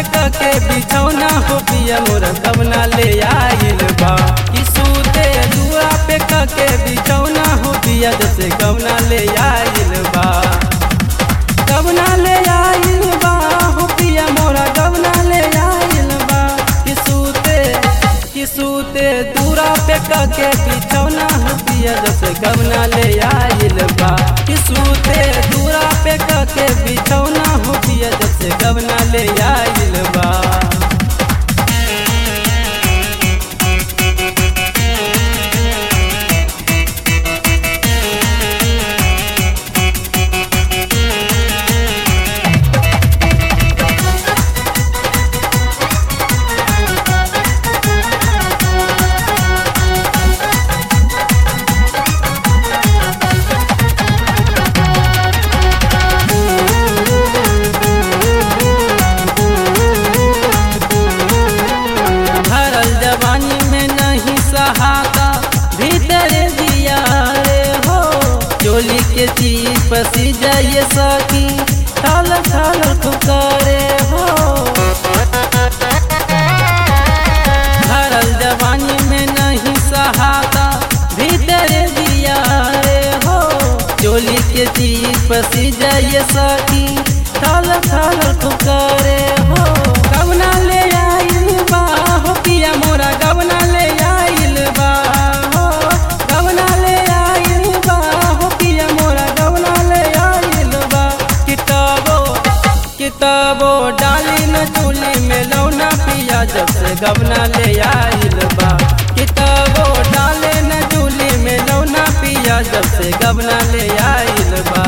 के बिछौना हो पिया मोर कवना ले आइल बा कि सूते दुआ पे के बिछौना हो पिया जैसे कवना ले आइल बा कवना ले आइल बा हो पिया मोरा कवना ले आइल बा कि सूते कि सूते दूरा पे के बिछौना हो पिया जैसे कवना ले आइल बा कि सूते दूरा पे के बिछौना हो पिया जैसे कवना ले आइल बा भरल जवानी में नहीं सहाता भीतर दिया रे हो चोली के चीज पसी जाइए सकी थाल थाल खुकारे हो भरल जवानी में नहीं सहाता भीतर दिया रे हो चोली के चीज पसी जाइए सकी थाल थाल खुकारे हो कवना ले आइल बा हो पिया मोरा गवना ले आइल बा हो गवना ले आइल बा हो पिया मोरा गवना ले आइल बा किताबो किताबो डाली न चूली में लौना पिया जब से गवना ले आइल बा किताबो डाले न चूली में लौना पिया जब से गवना ले आइल बा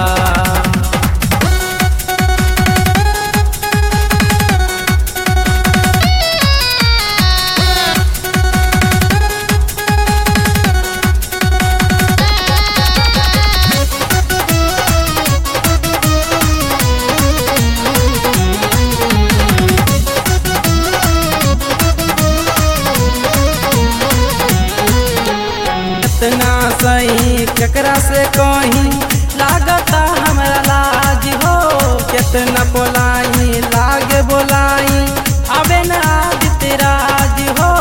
इतना सही केकरा से कहीं लागता हमरा लाज हो कितना बोलाई लागे बोलाई अबे न आदित्य राज हो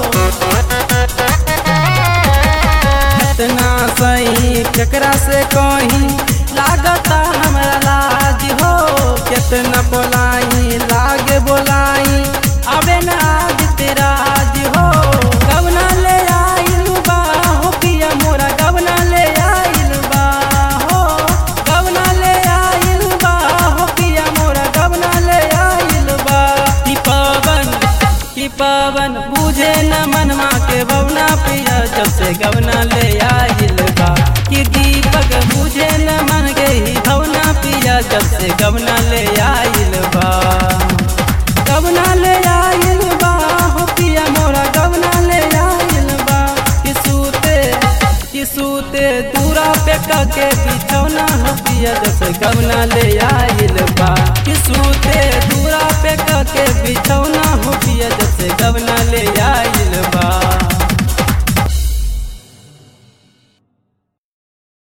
इतना सही केकरा से कहीं लागता हमरा लाज हो कितना बोलाई लागे बोलाई अबे न आदित्य राज हो कवना ले आइल बा हो पिया मोरा कवना ले आइल बा हो कवना ले आइल बा हो पिया मोरा कवना ले आइल बा कि पवन कि पवन बुझे न मनमा के बवना पिया जब से गवना ले आइल बा कि दीपक बुझे न मन के ही भवना पिया जब से गवना ले आइल बा गवना ले आइल बा हो पिया मोरा गवना ले आइल बा कि सूते कि सूते दूरा पे के बिछौना हो पिया जब से गवना ले आइल बा